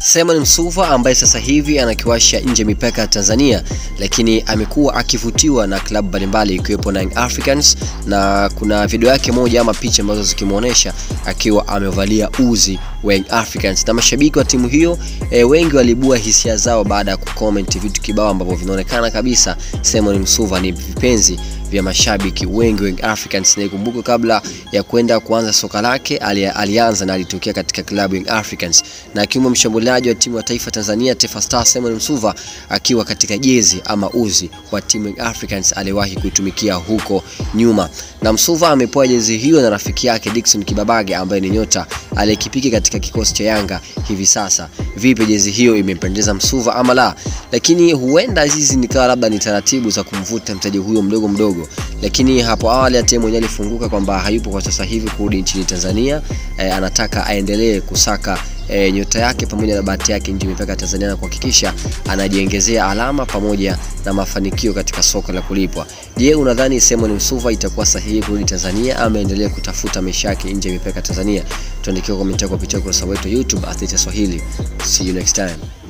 Simon Msuva ambaye sasa hivi anakiwasha nje mipaka ya Tanzania, lakini amekuwa akivutiwa na klabu mbalimbali ikiwepo Young Africans, na kuna video yake moja ama picha ambazo zikimuonesha akiwa amevalia uzi wa Young Africans, na mashabiki wa timu hiyo e, wengi walibua hisia zao baada ya kucomment vitu kibao ambavyo vinaonekana kabisa Simon Msuva ni vipenzi vya mashabiki wengi wa Young Africans. Na ikumbuke kabla ya kwenda kuanza soka lake ali, alianza na alitokea katika klabu Young Africans, na akiwa mshambuliaji wa timu ya taifa Tanzania Taifa Stars Simon Msuva akiwa katika jezi ama uzi wa timu Young Africans aliwahi kuitumikia huko nyuma, na Msuva amepewa jezi hiyo na rafiki yake Dickson Kibabage ambaye ni nyota aliyekipiki katika kikosi cha Yanga hivi sasa. Vipi jezi hiyo imempendeza Msuva ama la? Lakini huenda hizi nikawa labda ni taratibu za kumvuta mtaji huyo mdogo mdogo, lakini hapo awali hata mwenyewe alifunguka kwamba hayupo kwa sasa hivi kurudi nchini Tanzania. E, anataka aendelee kusaka e, nyota yake pamoja na bahati yake nje mipaka ya Tanzania na kuhakikisha anajiongezea alama pamoja na mafanikio katika soka la kulipwa. Je, unadhani Simon Msuva itakuwa sahihi kurudi Tanzania ama endelee kutafuta maisha yake nje mipaka ya Tanzania? Tuandikie komenti yako kupitia ukurasa wetu YouTube Athletes Swahili. See you next time.